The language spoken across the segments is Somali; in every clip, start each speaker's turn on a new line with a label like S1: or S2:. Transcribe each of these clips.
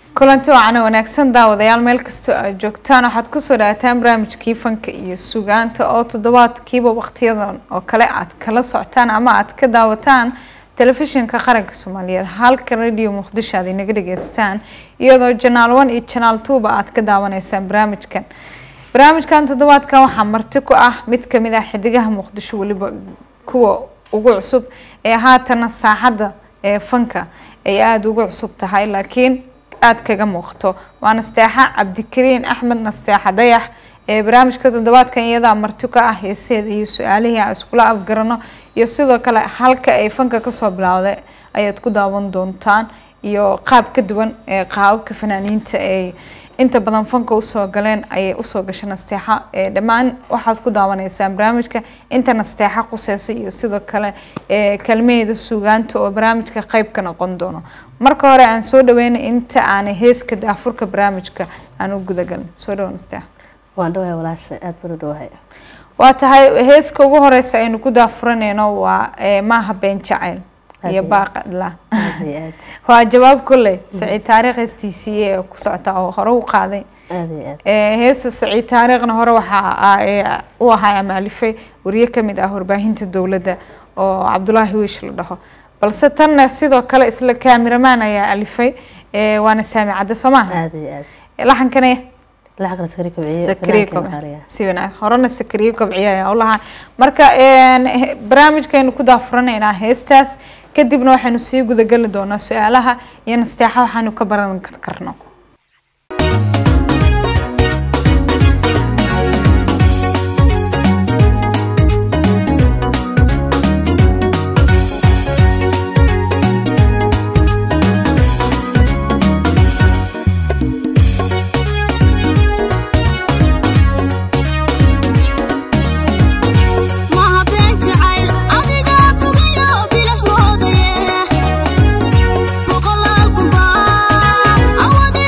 S1: kulanti waacana wanaagsan daawadayaal meel kastoo aad joogtaan waxaad kusoo dhawaataan barnaamijkii fanka iyo sugaanta oo toddobaadkiiba waqtiyadan oo kale aad kala socotaan ama aad ka daawataan telefishinka qaranka soomaaliyeed halka radio muqdisho aad inaga dhageystaan iyadoo janaal one iyo janaal twoba aad ka daawanaysaan barnaamijkan barnaamijkan toddobaadkan waxaa marti ku ah mid kamid ah xidigaha muqdisho weliba kuwa ugu cusub ee haatana saaxadda ee fanka ay aada ugu cusub tahay laakiin aada kaga muuqato waa nasteexa cabdikariin axmed nasteexa dayax ee barnaamijka toddobaadkan iyadaa marti ka ah heeseeda iyo su-aalihii aan iskula afgarano iyo sidoo kale halka ay fanka kasoo bilowday ayaad ku daawan doontaan iyo qaab ka duwan ee qaababka fanaaniinta ay inta badan fanka usoo galeen ayay usoo gashay nasteexa dhammaan waxaad ku daawanaysaan barnaamijka inta nasteexa quseysa iyo sidoo kale kalmaheeda suugaanta oo barnaamijka qeyb ka noqon doono marka hore aan soo dhaweynay inta aanay heeska daafurka barnaamijka aan u gudagalin soo dhawo nasteexa
S2: waan dhawahay walaasha aada baan u dhawahay
S1: waa tahay heeska ugu horeysa aynu ku daafuranayno waa maaha been jacayl iyo baaqadla
S2: aad iyo aad
S1: waa jawaab kolley saciid taariikh heestiisii ee ku socota oo hore u qaaday
S2: aad iyo aad
S1: heesta saciid taariikhna hore waxaa u ahaa amaalifay wariye kamid ah warbaahinta dowladda oo cabdulaahi wiish la dhaho balse tanna sidoo kale isla kaamiramaan ayaa alifay waana saami cadde soo maaha
S2: aad iyo aad
S1: laxankana
S2: lacaqna sakri kobciye
S1: sakriye
S2: fanaankan
S1: kobci
S2: qaaliya
S1: si wanaag horena sakriye kobciye ayaa u lahaa marka barnaamijkaynu ku daafuranaynaa heestaas kadibna waxaynu sii gudageli doonaa su-aalaha iyo nasteexa waxaanu ka baran karno
S3: Maha been jacayl adiga bugiyo bilash moodaye boqolaal kunbaa awadi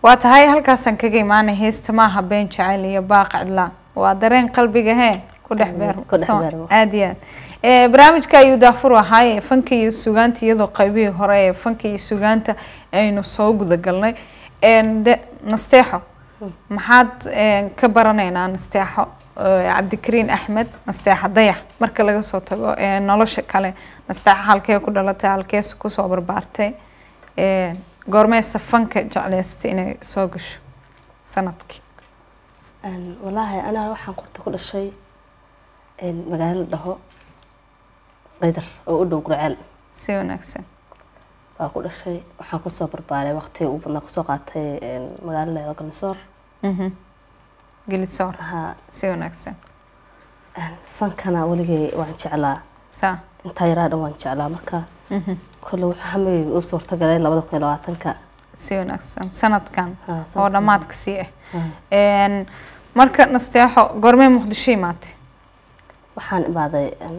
S1: waa tahay halkaasaan kaga imaanay heesta maaha been jacayl iyo baaq cidlaan waa dareen qalbiga hee ku dhex beermo
S2: ku dhex
S1: Sama-
S2: beermo.
S1: aad iyo aad Eh, barnaamijka ayuu daafur ahaay fanka iyo sugaanta iyadoo qaybihii hore ee fanka iyo sugaanta aynu soo gudagalnay En de nasteexo maxaad eh, ka baranaynaa nasteexo eh, cabdikariin axmed nasteexa dayax marka laga soo tago eh, nolosha kale nasteexa halkee ku dhalatay halkees kusoo barbaartay Eh, goormeesa fanka jecleystay inay soo gasho sanadkii
S2: Een, wallaahi anaa waxaan qorta ku dhashay een, magaalo la dhaho qaydar oo u dhow gurceel
S1: si wanaagsan
S2: baa ku dhashay waxaan kusoo barbaaray waqti ugu badnaa kusoo qaatay een, magaalo la yidhahdo galnisoor
S1: Mhm. gelisoor
S2: Haa,
S1: si wanaagsan
S2: een, fankana weligay waan jeclaa
S1: saa
S2: intaa yaraa dhan waan jeclaa marka
S1: Mhm.
S2: kolle wuxuu hamigayga u suurtagalay labada kun iyo labaatanka
S1: si wanaagsan sanadkan
S2: Haa,
S1: oo
S2: sanadkan.
S1: dhammaadka sii ah
S2: Haa.
S1: En, marka nasteexo goormee muqdisho imaatay
S2: waxaan imaaday een,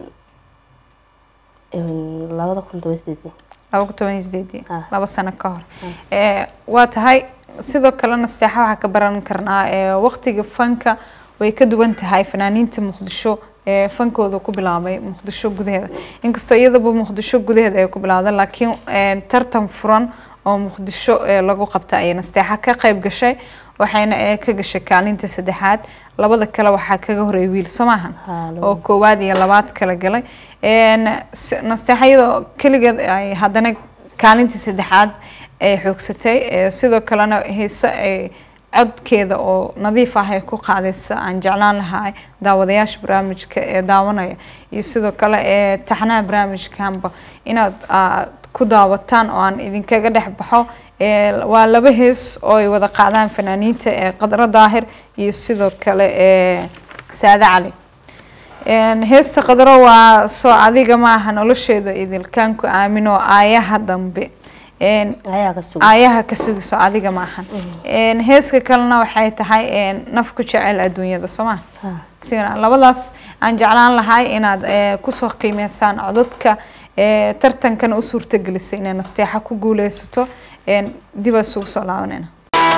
S2: een, labada kun toban iyo sideedii
S1: laba kun toban iyo sideedii
S2: Ah.
S1: laba sano ka hor Eh, waa tahay sidoo kale nasteexa waxaa ka baran karnaa eh, waqtiga fanka way ka duwan tahay fanaaniinta muqdisho ee fankooda ku bilaabay muqdisho gudaheeda inkastoo iyadaba muqdisho gudaheeda ay ku bilaawda laakiin eh, tartan furan oo muqdisho eh, lagu qabta ayay nasteexa ka qayb gashay waxayna eh, ka gashay kaalinta saddexaad labada kale waxaa kaga horeeyay wiil soo maahan
S2: Haa, laba
S1: oo koowaad iyo labaad kala galay En, s- nasteexa iyadoo keligeed ay haddana kaalintii saddexaad ay xoogsatay Eh, sidoo kalena heese ay codkeeda oo nadiif ah ay ku qaadaysa aan jeclaan lahaa daawadayaasha barnaamijka ee daawanaya iyo sidoo kale ee taxnaha barnaamijkanba inaad aad ku daawataan oo aan idinkaga dhex baxo Eh, waa laba hees oo ay wada qaadaan fanaaniinta ee qadro daahir iyo sidoo kale ee saade cali En, heesta qadro waa soo adiga maaha nolosheeda idilkaan ku aamino aayaha dambe En,
S2: ayaa ka sugan
S1: aayaha ka sugiso adiga maahan En, heeska kalena waxay tahay en, naf ku jecel adduunyada sooma
S2: Haa.
S1: sigana labadaas aan jeclaan lahay inaad eh, kusoo qiimeysaan codadka eh, tartankan u suurtagelisay inay nasteexa ku guuleysato En, dib aa isugu soo laabanayna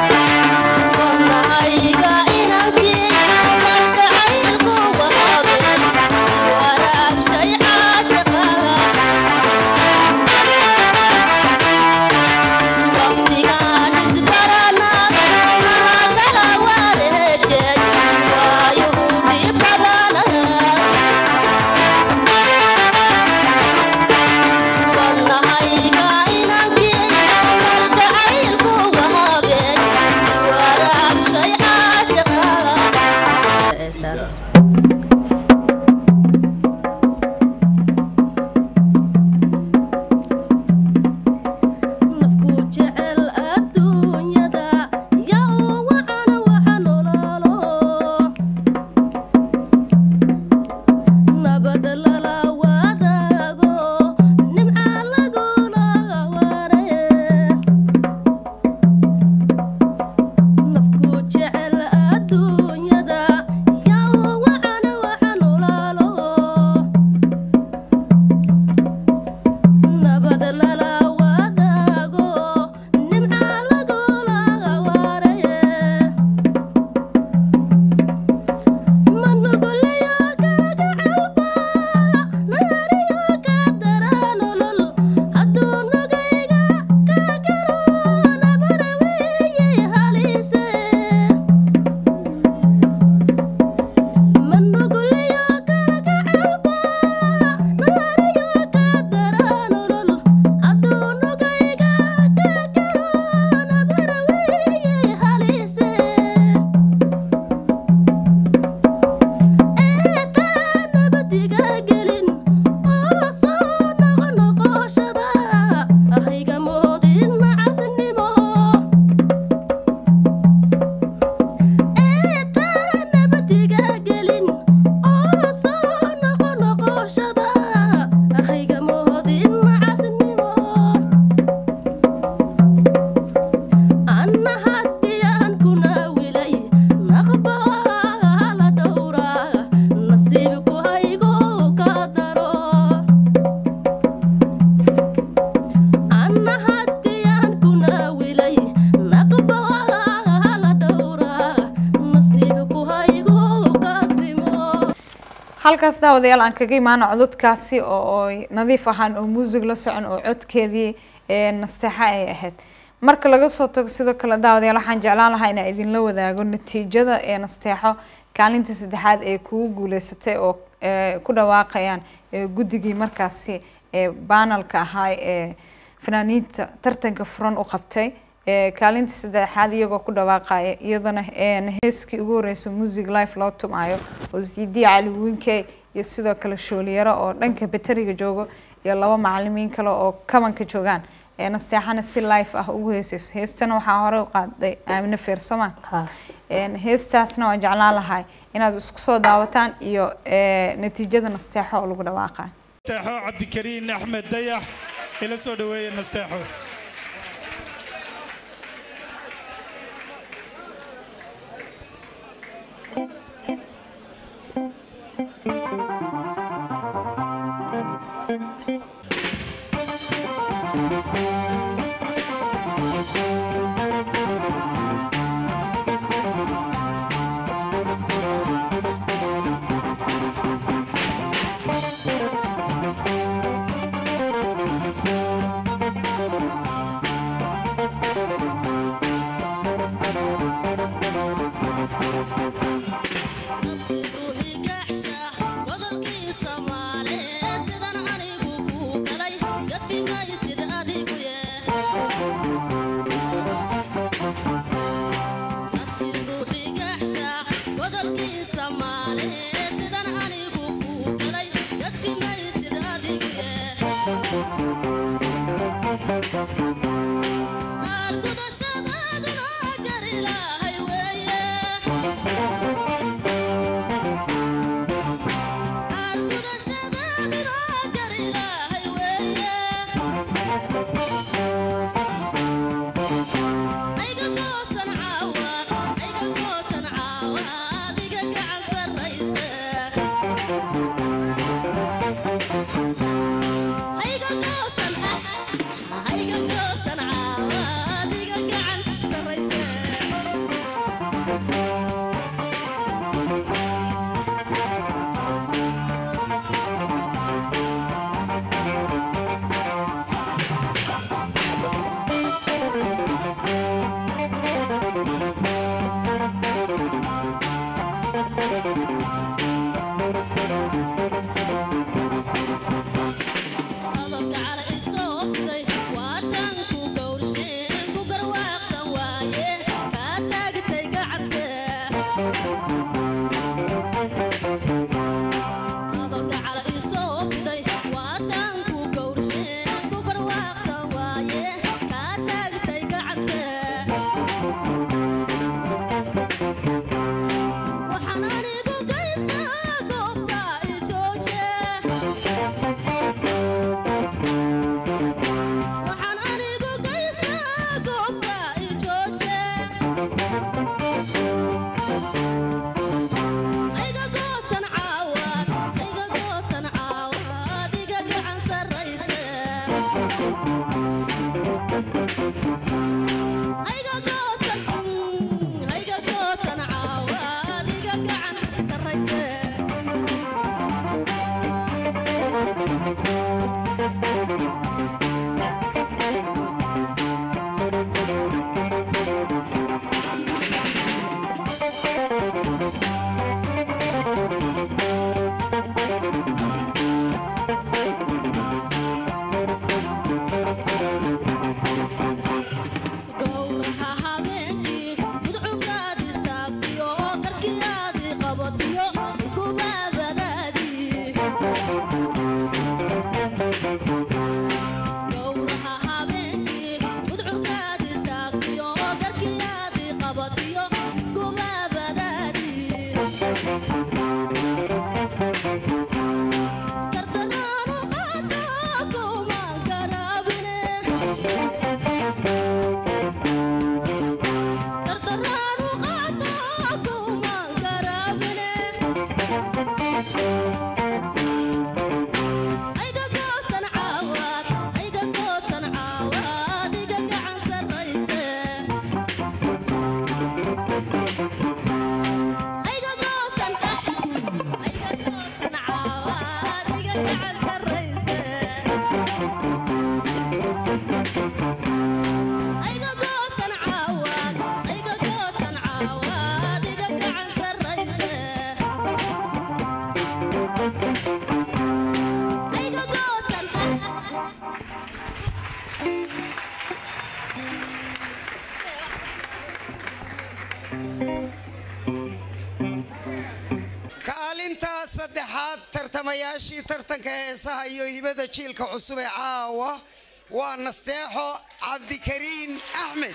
S3: Wadnahayga inankii kalgacaylku wahabeen waraabshay caashaqaga waqtigaan isbaranaa mahakala wareejeen waayuhu dhib badanaha wadnahayga inankii kalgacaylku wahabeen waraabshay caashaqaga
S1: halkaas daawadayaal aan kaga imaano cododkaasi oo oo nadiif ahaan oo muusig la socon oo codkeedii ee nasteexa ay ahayd marka laga soo tago sidoo kale daawadayaal waxaan jeclaan lahaa inaan idinla wadaago natiijada ee nasteexo kaalinta saddexaad ee kugu guuleysatay oo ee, ku dhawaaqayaan ee, guddigii markaasi ee baanalka ahaa ee fanaaniinta tartanka furan u qabtay ee kaalinta saddexaad iyagoo ku dhawaaqaya iyadana een heeskii ugu horreysay music life loo tumaayo oo cd cali winkey iyo sidoo kale shooliyaro oo dhanka bateriga joogo iyo laba macalimiin kale oo kabanka joogaan ee nasteexana si life ah ugu heesayso heestana waxaa hore u qaaday aamine feersoma
S2: ha
S1: een heestaasna waan jeclaan lahay inaad isku soo daawataan iyo ee, natiijada nasteexo oo lagu dhawaaqayo
S4: nasteexo cabdikariin axmed dayax ila soo dhaweeye nasteexo
S3: nafsigu higacsha godolkii soomaaliyeed sidan anigu ku
S5: tartamayaashii tartanka heesaha iyo hibada jiilka cusub ee caawa waa nasteexo cabdikariin axmed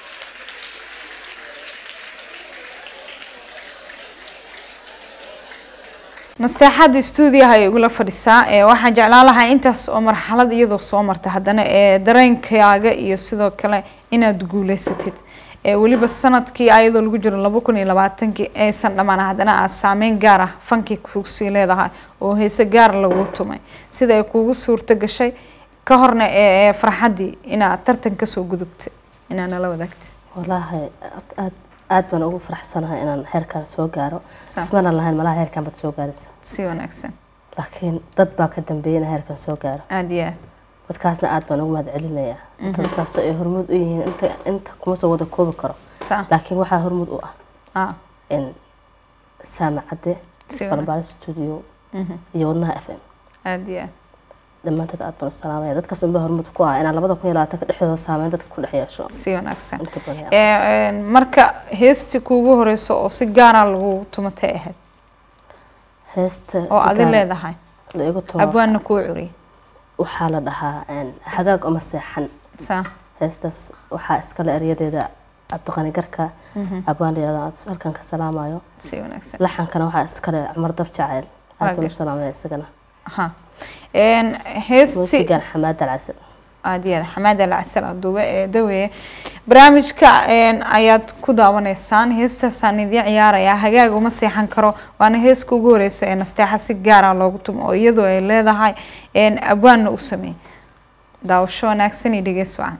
S1: nasteexada stuudiyaha ay igula fadhisaa ee waxaan jeclaan lahaa intaas oo marxalad iyadoo soo marta haddana ee dareenkaaga iyo sidoo kale inaad guuleysatid ee weliba sanadkii ayadoo lagu jiro laba kun iyo labaatankii aysan dhammaan haddana aad saameyn gaar ah fankii kugsii leedahay oo heese gaar lagu tumay sida ay kugu suurto gashay ka horna ee ee farxaddii inaad tartan kasoo gudubtay inaad nala wadaagtid
S2: walaahi aad- aad aad baan ugu faraxsanahay inaan heerkaan soo gaaro
S1: Sa-
S2: ismana lahayn malaha heerkaan baad soo gaaraysa
S1: si wanaagsan
S2: laakiin dad baa ka dambeeyay inaan heerkaan soo gaaro
S1: aada iyo aad
S2: dadkaasna aad baan ugu mahad celinayaa dadkaasoo ay hormuud u yihiin inta inta kuma soo wada koobi karo
S1: saa
S2: laakiin waxaa hormuud u ah
S1: ah
S2: in saamacadde
S1: si wanaagsan
S2: balbaal studio iyo wadnaha f m
S1: aada iyo aad
S2: dhammaantood aad baan u salaamaya dadkaas unbaa hormuud ku ah inaan labada kun iyo labaatanka dhexdooda saameyn dadka ku dhex yeesho
S1: si wanaagsan
S2: inta badan
S1: Ee, een, marka heestii kuugu horeyso oo si gaara lagu tumatay ahayd
S2: heesta
S1: oo
S2: si
S1: adi
S2: gaar
S1: leedahay
S2: la igu tumo
S1: abwaanna kuu curiyay
S2: waxaa la dhahaa een, hagaag uma seexan
S1: saa
S2: heestaas waxaa iskale eryadeeda cabdiqani garka abwaan layirahdo aad halkan ka salaamayo
S1: si wanaagsan
S2: laxankana waxaa iskale cumar dab jacayl
S1: Waa
S2: aad baan u
S1: gar-
S2: salaamaya isagana
S1: aha een heestii
S2: muusigan xamaad alcasal
S1: aada iyo aad xamaad alcasal aduube ee daweeye barnaamijka een, ayaad ku daawanaysaan heestaasaan idiin ciyaarayaa hagaag uma seexan karo waana heeska ugu horeysa ee nasteexa si gaara loogu tumo oo iyadoo ay leedahay een, abwaanna u sameeyey daawasho wanaagsan iyo dhegeys wacan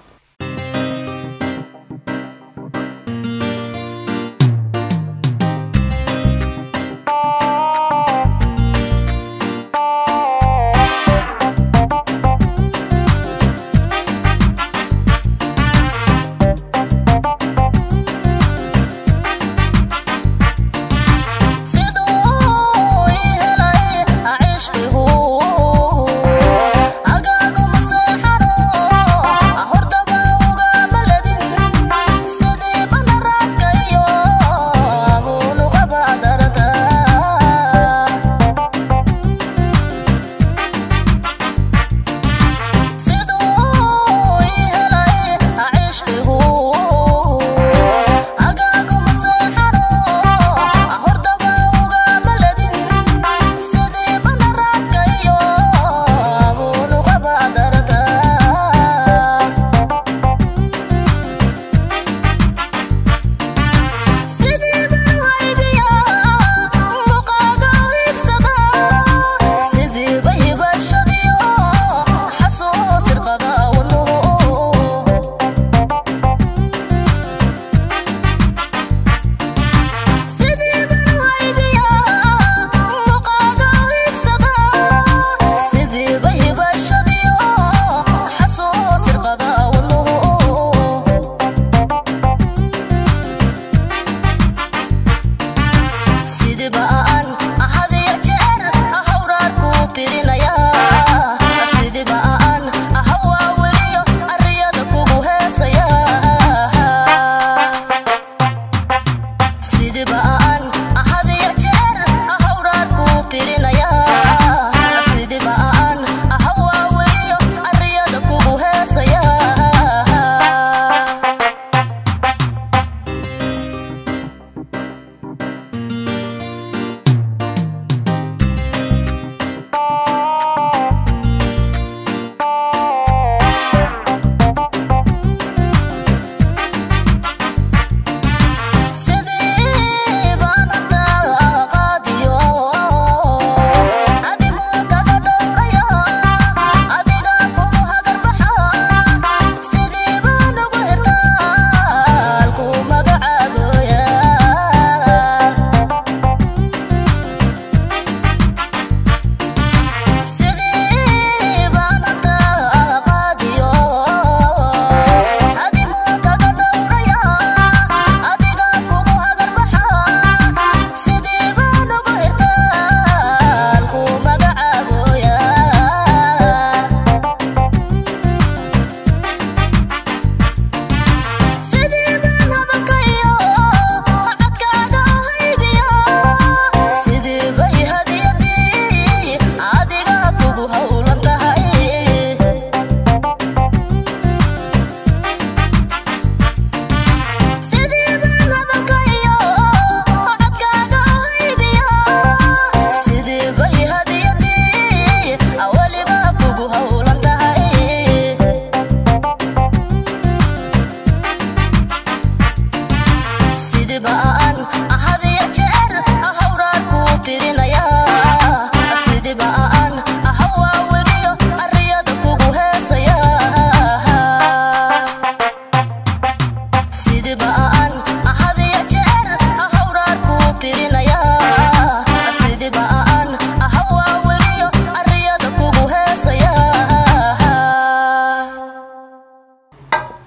S3: siduu i helay cishqigu agaagu maseexano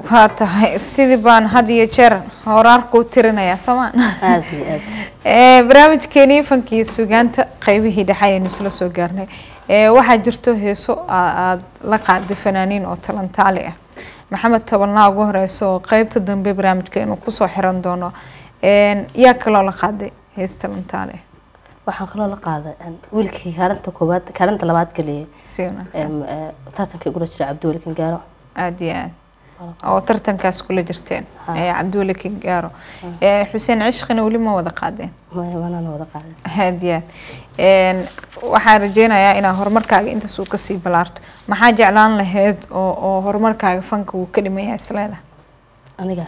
S1: waa tahay sidii baan had iyo jeer horaarku u tirinayaa soomaa
S2: aad iyo aad
S1: Ee, barnaamijkeenii fanka iyo sugaanta qaybihii dhexe ayaynu isla soo gaarnay Ee, waxaa jirto heeso aa- aad la qaaday fanaaniin oo talantaali ah maxamed tobanaa ugu horeyso oo qeybta dambe barnaamijkeenu kusoo xiran doono Een, yaa kaloo la qaaday hees talantaali ah
S2: waxaan kaloo la qaaday een, wiilkii kaalinta koowaad kaalinta labaad geliyay
S1: si wanaagsan
S2: em, ee, tartankii gula jira cabdiweli kangaaro
S1: aada iyo aad oo tartankaas kula jirteen
S2: Ha.
S1: ee cabdiweli kingaaro Ee, xuseen cishqina weli ma wada qaadeen
S2: manana wada qaaday
S1: aad iyo aad Een, waxaan rajeynayaa inaa horumarkaaga intaas uu kasii balaarto maxaa jeclaan lahayd oo oo horumarkaaga fanka uu ka dhimaya isleedahay
S2: aniga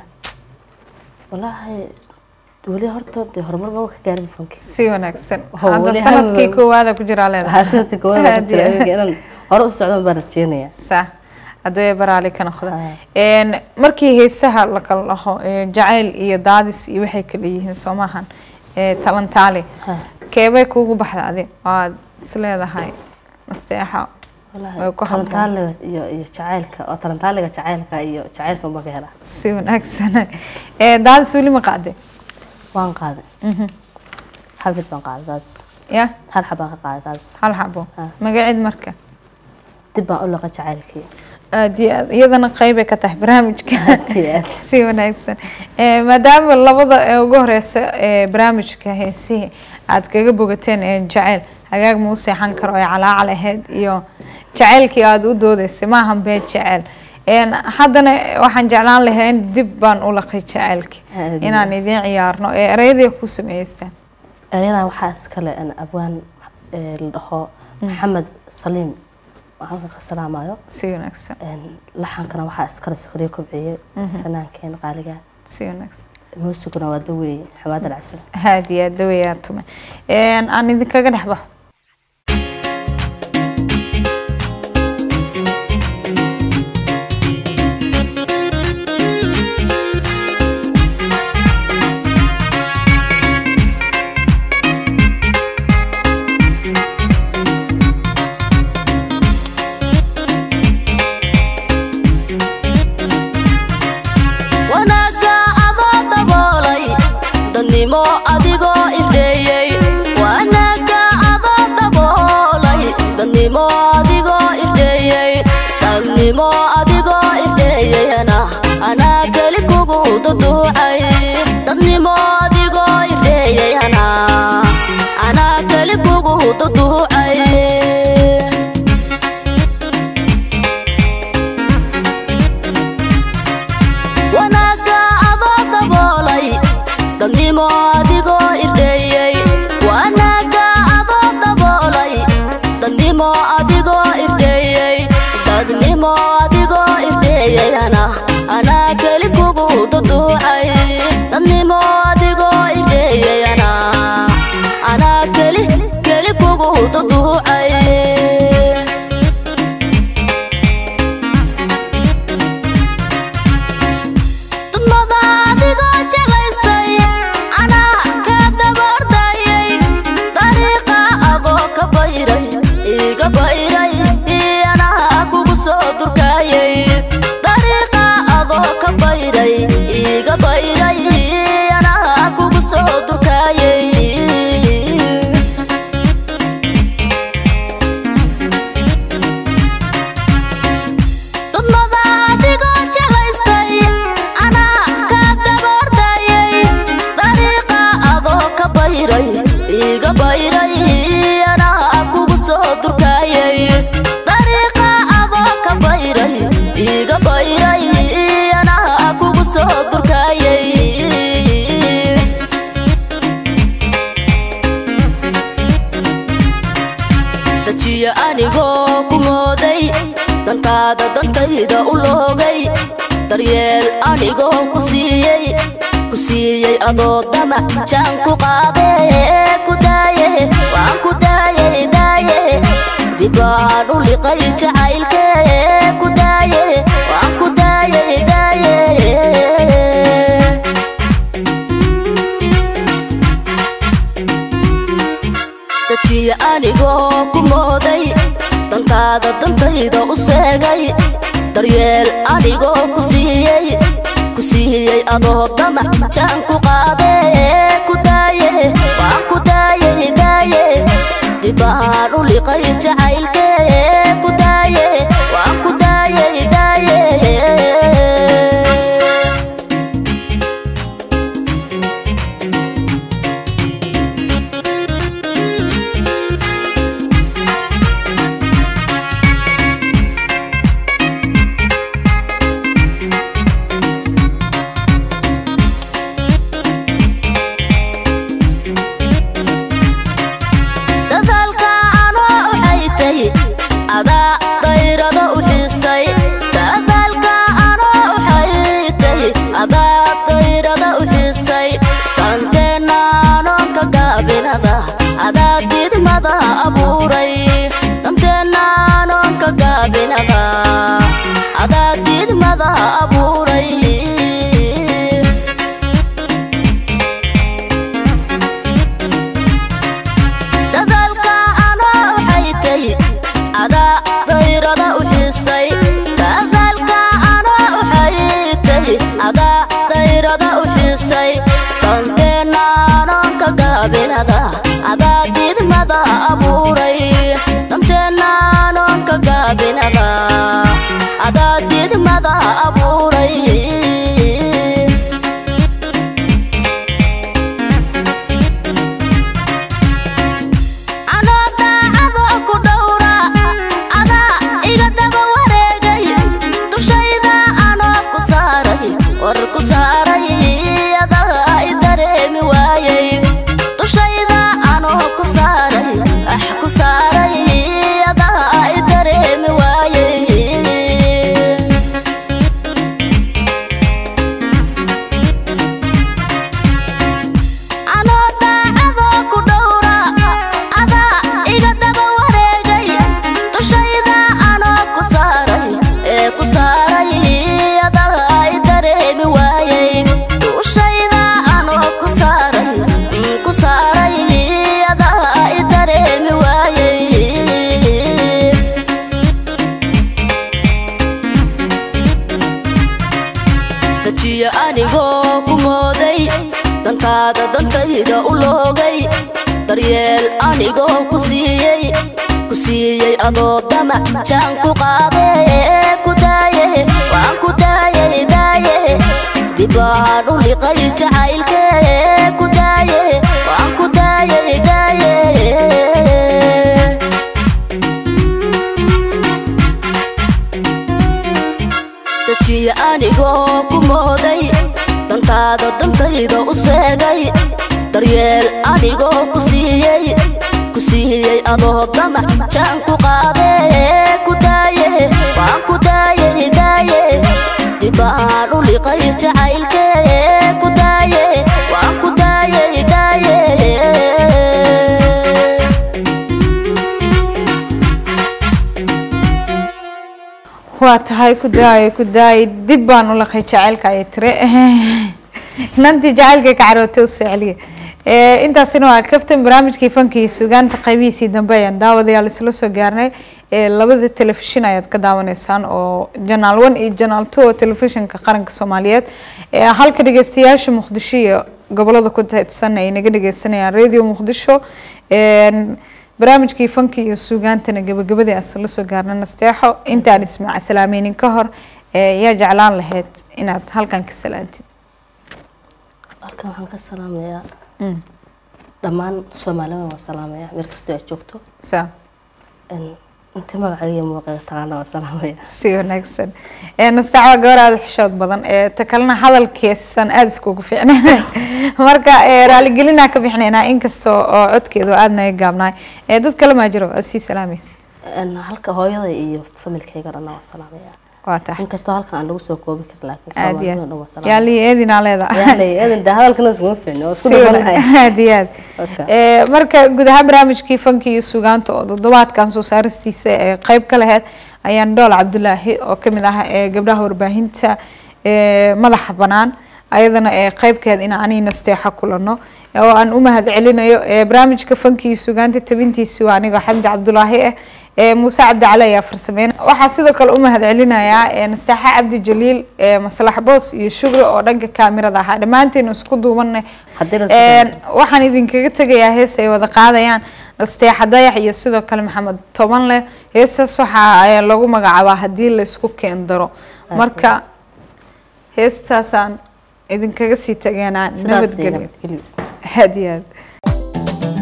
S2: wallaahi weli horta dee horumar maba ka gaarin fanki
S1: si wanaagsan
S2: Oh,
S1: hadda
S2: weli
S1: sanadkii
S2: hal-
S1: koowaada ku jiraa leedahay
S2: haasanta koowaad
S1: Aad iyo aad.
S2: inaan hore u socdo baan rajeynaya
S1: sa haddii baraali ka noqda
S2: Ha.
S1: Een, markii heesaha la kala dhaho ee, jacayl iyo daadis iyo waxay kala yihiin soo maahan ee, talantaali
S2: Ha.
S1: keebay kuugu baxda adi waad isleedahay nasteexa Way ku habboon.
S2: talantaaliga iyo iyo jacaylka oo talantaaliga jacaylka iyo jacaylka unbaa ka helaa
S1: si wanaagsan Ee, daadis weli ma qaaday
S2: waan qaaday hal mid baan qaaday daadis
S1: ya
S2: hal xabaan ka qaaday daadis
S1: hal xabo
S2: Ha.
S1: magaceed marka
S2: dib baan u laqa jacaylkii
S1: aad iyo aad iyadana qeybay ka tahay barnaamijka
S2: Aad iyo aad.
S1: si wanaagsan Ee, maadaama labada ee ugu horeysa ee barnaamijka heesihii aad kaga bogateen ee jacayl hagaag ma u seexan karo ee calaacal ahayd iyo jacaylkii aad u doodeysay maahan bee jacayl Een, haddana waxaan jeclaan lahaa in dib baan u laqay jacaylkii
S2: Aad iyo
S1: inaan idiin ciyaarno ee ereyadii ku sameystaan
S2: eryadan waxaa iskale an abwaan ee, la dhaho maxamed saliim oo halkan ka salaamayo
S1: si wanaagsan
S2: Een, laxankana waxaa iskale sokoriye kobciyey fanaankeen qaaliga
S1: si wanaagsan
S2: muusiguna waa daweeye xamaad alcasal
S1: aad iyo aad daweyaa tume Een, aan idinkaga dhex baxo
S3: wanaagga adoo daboolay dadnimo adigoo irdheeyey wanaagga adoo daboolay dadnimo adigoo irdheeyey dadnimo adigoo irdheeyeyna anaa keli kugu duduucay dadnimo adigoo irdheeyeyna anaa keli kugu duduucay wanaagga adoo daboolay dadnimo adigoo irdheeyey wanaagga adoo daboolay dadnimo adigoo irdheeyey dadnimo adigoo irdheeyeyana anaa keli kugu duduucay dadnimo adigoo irdheeyeyana anaa keli keli kugu duduucay dudmada adigoo jeclaystay anaa ka daba ordayay dariiqa adoo ka bayray iga bayray anaa kugu soo durkaayay dariiqa adoo ka bayray iga bayray anaa kugu soo durkaayay dudmada adigoo jeclaystay anaa ka daba ordayay dariiqa adoo ka bayray iga bayray anaa kugu soo durkaayay dariiqa adoo ka bayray iga bayray anaa kugu soo durkaayay dajiya anigoo ku mooday dantaada dantayda u loogay daryeel anigoo ku siiyey ku siiyey adoo damac jaan ku qaadee ku daaye waan ku daayey daaye dib baan u liqay jacaylkee ku daaye waan ku daayey daaye dajiya anigoo ku mooday dantaada dantayda u seegay daryeel anigoo ku siiyey ku siiyey adoo damac jaan ku qaadee ku daaye waan ku daayey daaye dibaan u liqay jacaylkee ku daaye waan ku daayey daaye dadaalka anoo waxay tahi adaa dayrada u xiisay dadaalka anoo waxay tahi adaa dayrada u xiisay danteenna anoonka gaabinada adaa didmada abuuray danteenna anoonka gaabinada adaa didmada abuuray dadaalka anoo waxay tahi adaa dayrada u xiisay dadaalka anoo waxay tahi adaa dayrada u xiisay danteenna anoonka gaabinada adaa didmada abuuray danteenna anoonka gaabinada adaa didmada abuuray anoo daacadoo ku dhowra adaa iga daba wareegay dushayda anoo ku saaray war ku saaray adaa i dareemi waayey dushayda anoo ku saaray ah ku saaray adaa i dareemi waayey anoo daacadoo ku dhowra adaa iga daba wareegay dushayda anoo ku saaray ee ku saaray adaa i dareemi waayey dushayda anoo ku saaray mm, ku saaray adaa i dareemi waayey dajiya anigoo ku mooday dantaada dantayda u loogay daryeel anigoo ku siiyey ku siiyey adoo damac jaan ku qaadee ku daaye waan ku daayey daaye dibaan u liqay jacaylkee ku daaye waan ku daayey daaye dajiya anigoo ku mooday dantaada dantayda u seegay daryeel anigoo ku siiyey ku siiyey adoo damac jaan ku qaadee ku daaye waan ku daayey daaye dibaan u liqay jacaylkee ku daaye waan ku daayey daaye
S1: waa tahay ku daaya ku daaya dib baan u laqay jacaylka ay tire inantii jacaylka ka carootay u soceliya Eh, intaasina waa kaftan barnaamijkii fanka iyo sugaanta qaybihiisii dambe ayaan daawadayaal isla soo gaarnay Eh, labada telefishin ayaad ka daawanaysaan oo janaal one iyo janaal two oo telefishinka qaranka soomaaliyeed Eh, halka dhegeystayaasha muqdisho iyo gobolada ku teedsan ay naga dhegeysanayaan radio muqdisho En, barnaamijkii fanka iyo sugaantana gabagabadii aan isla soo gaarnay nasteexo intaan ismaac salaameynin ka hor eh, yaa jeclaan lahayd inaad halkan ka salaantid
S2: halkan waxaan ka salaamayaa dhammaan soomaalida waan salaamayaa meel kastoo aad joogto
S1: saa
S2: Een, inta magacayga iyo muuqeeda taqaana waan salaamayaa
S1: si wanaagsan Eh, nasteex waa gabar aada u xishood badan ee ta kalena hadalkeesan aada iskugu fiicneen marka eh, raaligelinaa ka bixinaynaa inkastoo oo codkeedu aada naga gaabnaay Eh, dad kale maa jiro aad sii salaamaysid
S2: Een, halka hooyada iyo familkayga dhanna waan salaamayaa
S1: waa tahay
S2: inkastoo halkan aan lagu soo koobi karin laakiin
S1: aada iyo
S2: soomaalida dhan waan
S1: aad
S2: salaamayaa
S1: yaali eedinaa leedahay
S2: yaalay eedan de hadalkana iskuma fiicno waa isku
S1: Si wana-
S2: dhawanahay
S1: aad iyo aad
S2: Okay.
S1: Eh, marka guud ahaan barnaamijkii fanka iyo sugaanta oo toddobaadkan soo saaristiisa ee qeyb ka lahayd ayaan dhool cabdulaahi oo kamid ah ee gabdhaha warbaahinta ee madaxa banaan ayadana ee qeybkeed in anii nasteexa kulano oo aan u mahad celinayo ee barnaamijka fankii sugaanta tabintiisi waa anigoo xamdi cabdulaahi ah ee muuse cabdi cali ayaa farsameyn waxaa sidoo kale u mahad celinayaa ee nastaaxa cabdi jaliil ee maslax boos iyo shugri oo dhanka kaamirada ahaa dhammaanteenu isku duubanay
S2: Haddii la
S1: Een, waxaan idinkaga tegayaa hees ay wada qaadayaan nasteexa dayax iyo sidoo kale maxamed tobanle heestaas waxaa ee, lagu magacaabaa haddii la isku keen daro marka heestaasaan idinkaga sii tagaynaa
S2: sidaas
S1: nabadgelyo
S2: nabadgelyo
S1: aad iyo aad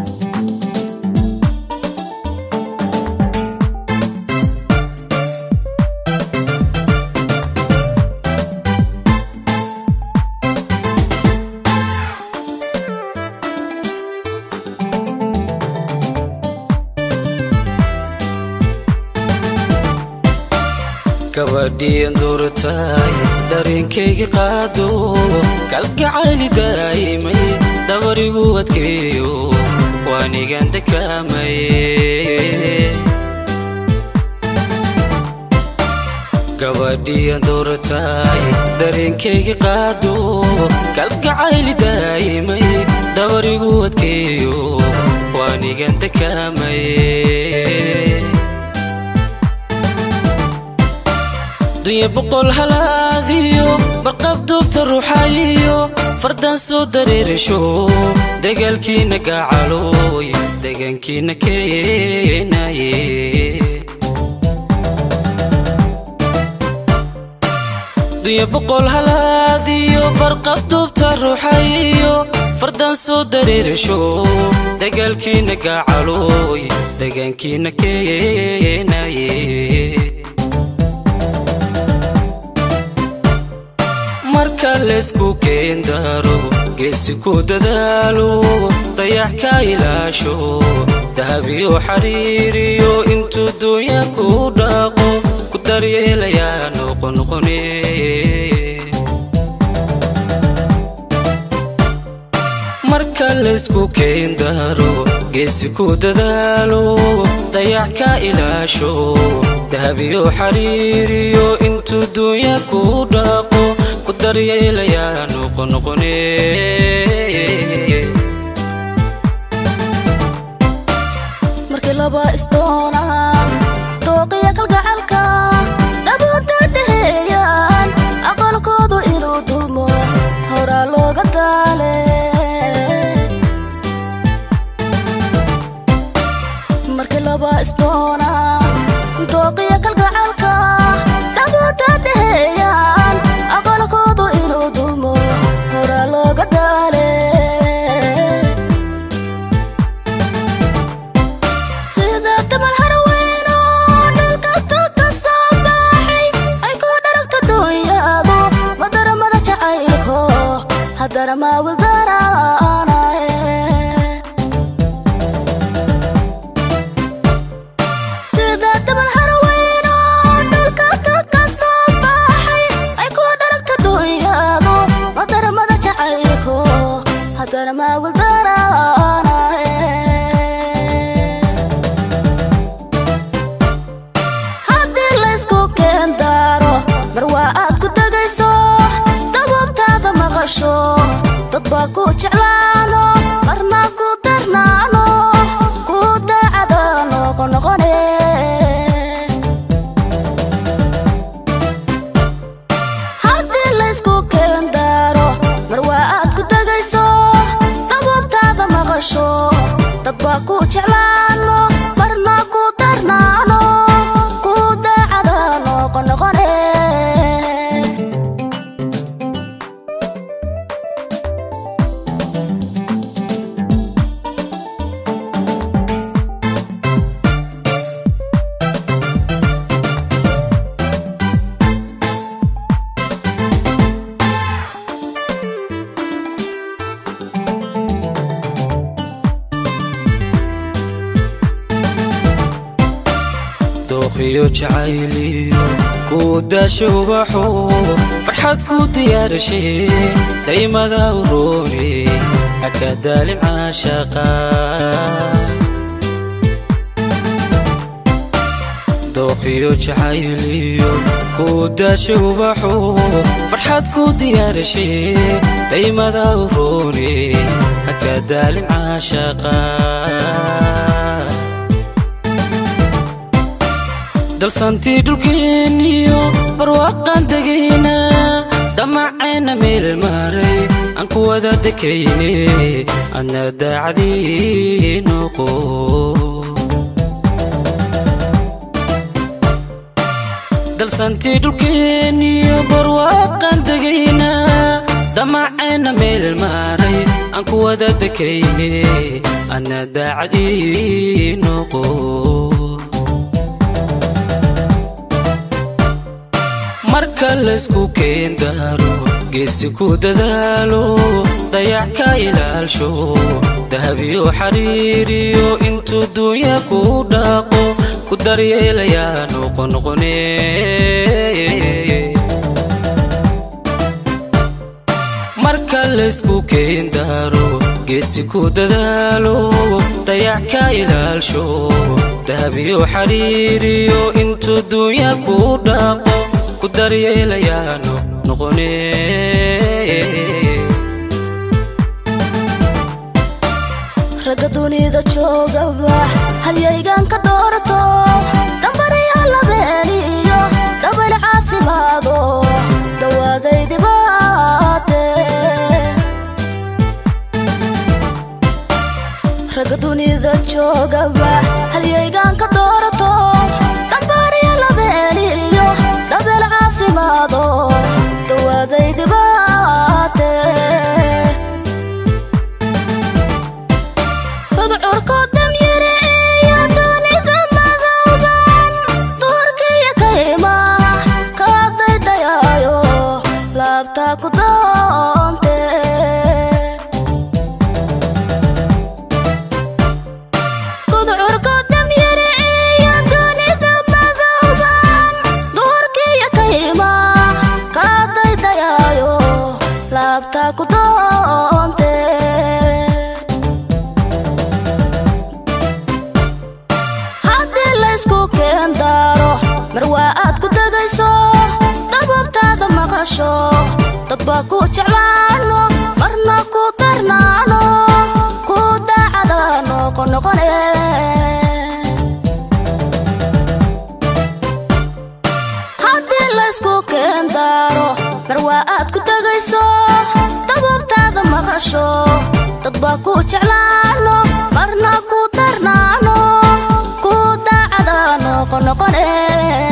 S6: gabadhiyan duurtaay dareenkayga qaado kalgacayli daa'imay dabarigu adkeeyo waanigan dakaamaye gabadhiyan duurtaay dareenkayga qaado kalgacayli daa'imay dabarigu adkeeyo waanigan dakaamaye dunya boqol halaadiyo barqab duubta ruuxayiyo fardaan soo dareerisho dagaalkiina gacalooy degaankiina keenaye dunya boqol halaadiyo barqab duubta ruuxayiyo fardaan soo dareerisho dagaalkiina gacalooy degaankiina keenaye marka laysku keendaro geesi ku dadaalo dayax ka ilaasho dahabiyo xariiriyo intuu dunya ku dhaqo ku daryeelayaa noqonoqone marka laysku keendaro geesi ku dadaalo dayax ka ilaasho dahabiyo xariiriyo intuu dunya ku dhaqo ku daryeelayaa noqonoqone
S3: markii laba isdoonaan dooqiya kalgacalka dhabuunta daheeyaan aqalkoodu inuu dumo horaa looga daale markii laba isdoonaan dooqiya kalgacalka dhabuunta daheeyaan aqalkoodu inuu dumo horaa looga daale sida damal harweeno dhulka ka soo baxay ay ku dharagto dunyadu madaramada jacaylko haddana maawildaraanae sida damal harweeno dhulka ka soo baxay ay ku dharagto dunyadu madaramada jacaylko haddana maawildaraanae haddii laysku keendaro mar waa aad ku tegayso dabuubtaada maqasho dad baa ku jeclaano marna ku darnaano ku daacada noqonoqone haddii laysku keendaro mar waa aad ku tegayso dabuubtaada maqasho dad baa ku jeclaano marna ku darnaano ku daacada noqonoqone
S6: dooqiyo jacayliyo ku daasha ubaxo farxad ku diyaarashe daymada uroone haka daalim caashaqa dooqiyo jacayliyo ku daasha ubaxo farxad ku diyaarashe daymada u roone haka daalin caashaqa dalsantii dhulkeenniyo barwaaqaan degayna dhammaceenna meel maray aan ku wada dekayne adna daacadii noqo dalsantii dhulkeenniyo barwaaqaan degayna dhammaceenna meel maray aan ku wada dekayne adna daacadii noqo marka laysku keendaaro geesi ku dadaalo dayac ka ilaalsho dahabiyo xariiriyo intuu duunya ku dhaaqo ku daryeelayaa noqonoqone marka laysku keendaaro geesi ku dadaalo dayac ka ilaalsho dahabiyo xariiriyo intuu duunya ku dhaaqo ku daryeelayaano noqone
S3: ragga dunida joogaba halyaygan ka doorato dambariya labeeniyo dabal caafimaado dawaaday dibaate ragga dunida joogaba halyaygan ka doorato dambariya labeeniyo dabal caafimaado dawaaday dibaate tudcurko damyare iyo dunida madowban duurkiyo kayma kaa daydayaayo laabtaa ku doonte tudcurko damyare iyo dunida madowban duurkiyo kayma kaa daydayaayo laabtaa ku doonte haddii laysku keendaaro mar waa aad ku degayso dababtaada maqasho dad baa ku jeclaano marna ku darnaano ku daacada noqonoqone haddii laysku keendaaro mar waa aad ku degayso dababtaada maqasho dad baa ku jeclaano marna ku darnaano ku daacada noqonoqone